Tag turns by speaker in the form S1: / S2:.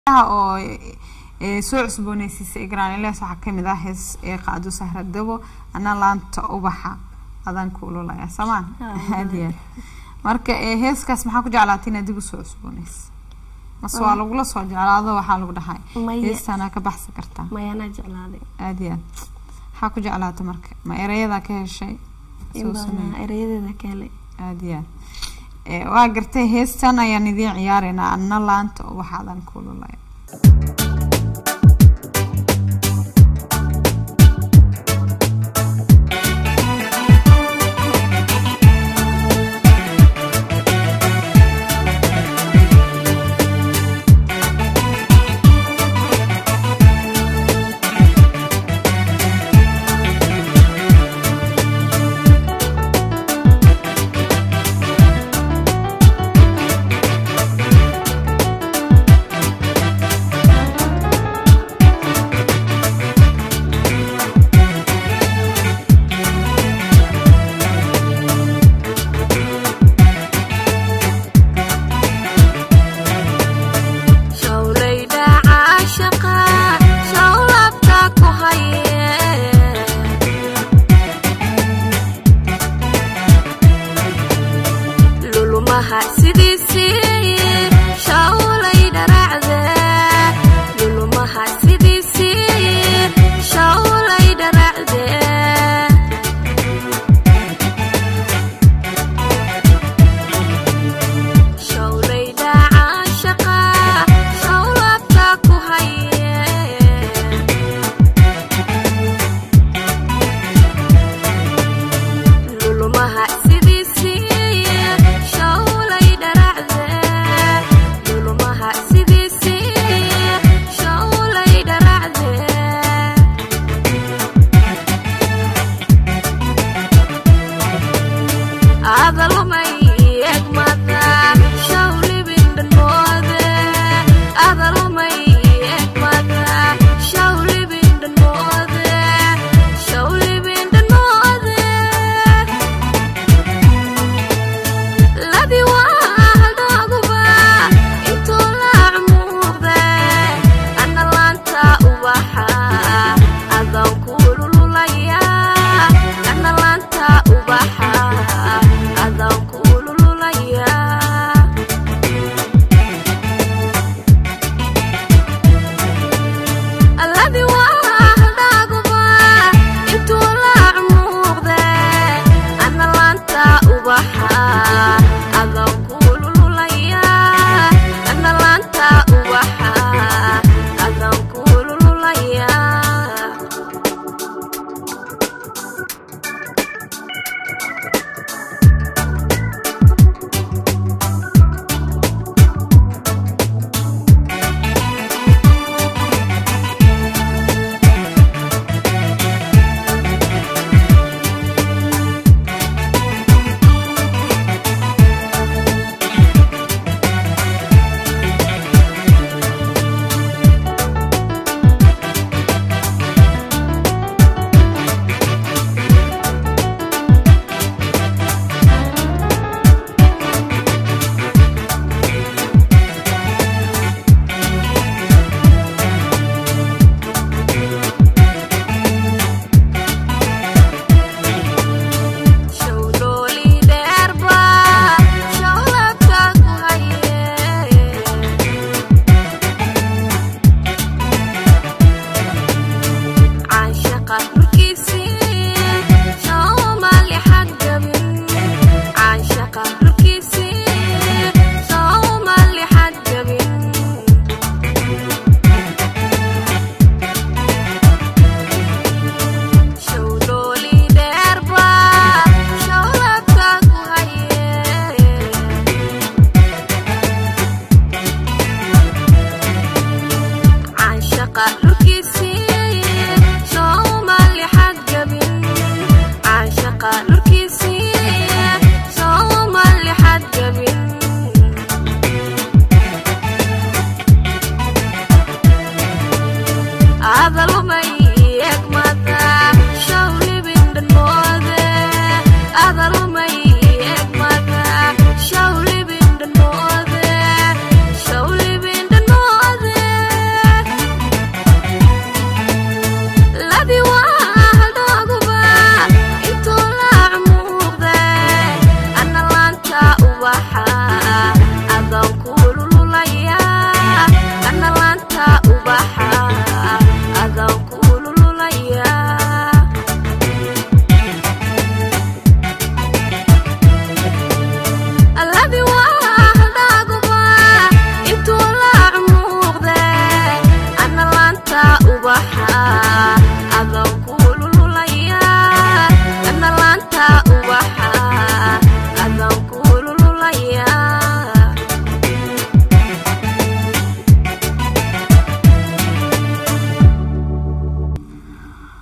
S1: oo soo cusbooneysiisay granles waxaa kamid ah hees ee qaado sahradabo ana laanta ubaxa adaan ku ululaya samaan aad iyo aad marka heeskaas maxaa ku jeclaatay inaad dib usoo cusbooneys mase waa lagula soo jeclaado waxaa lagu dhahay
S2: Maya.
S1: heestaana ka baxsan kartaa
S2: mayanaa jeclaaday
S1: aad iyo aad maxaa ku jeclaata marka ma erayadaa ka heshay
S2: in
S1: soo
S2: badan
S1: sameeyey
S2: erayadeeda ka helay
S1: aad iyo aad Eh, waa gartay heestan ayaan idiin ciyaareynaa ana laanta ubaxa adaan ku ululaya
S2: shawlayda caashaqa shawlabta ku haye lulumaha sidiisii shawlay dharacde lulumaha sidiisii shawlay dharacde shawlayda caashaqa shawlabta ku haye lulumaha sidiisii shawlay dharacde lulumaha sidiisii shawlay dharacde adalumay egmada shawlibindhanmoode adalumay egmada shawlibindhanmoode shawlibindhanmoode ladi waahaldooguba intuu laac muuqde ana laanta ubaxa adaan kuulululaya ana laanta ubaxa adaan kuulululaya alladii waa haldaaguba intuu laac muuqde ana laanta ubaxa adaan kuulululaya ana laanta ubaxa adaan kuulululaya shawlooli dheerba shawlabta ku haye caashaqa dhulkiisii soomali xadgabin caashaqa dhulkiisii soomali xadgabin shawlooli dheerba shawlabta ku haye caashaqa dhulkiisii soomali xadgabin caashaqa dhulkiisii soomali xadgabin adal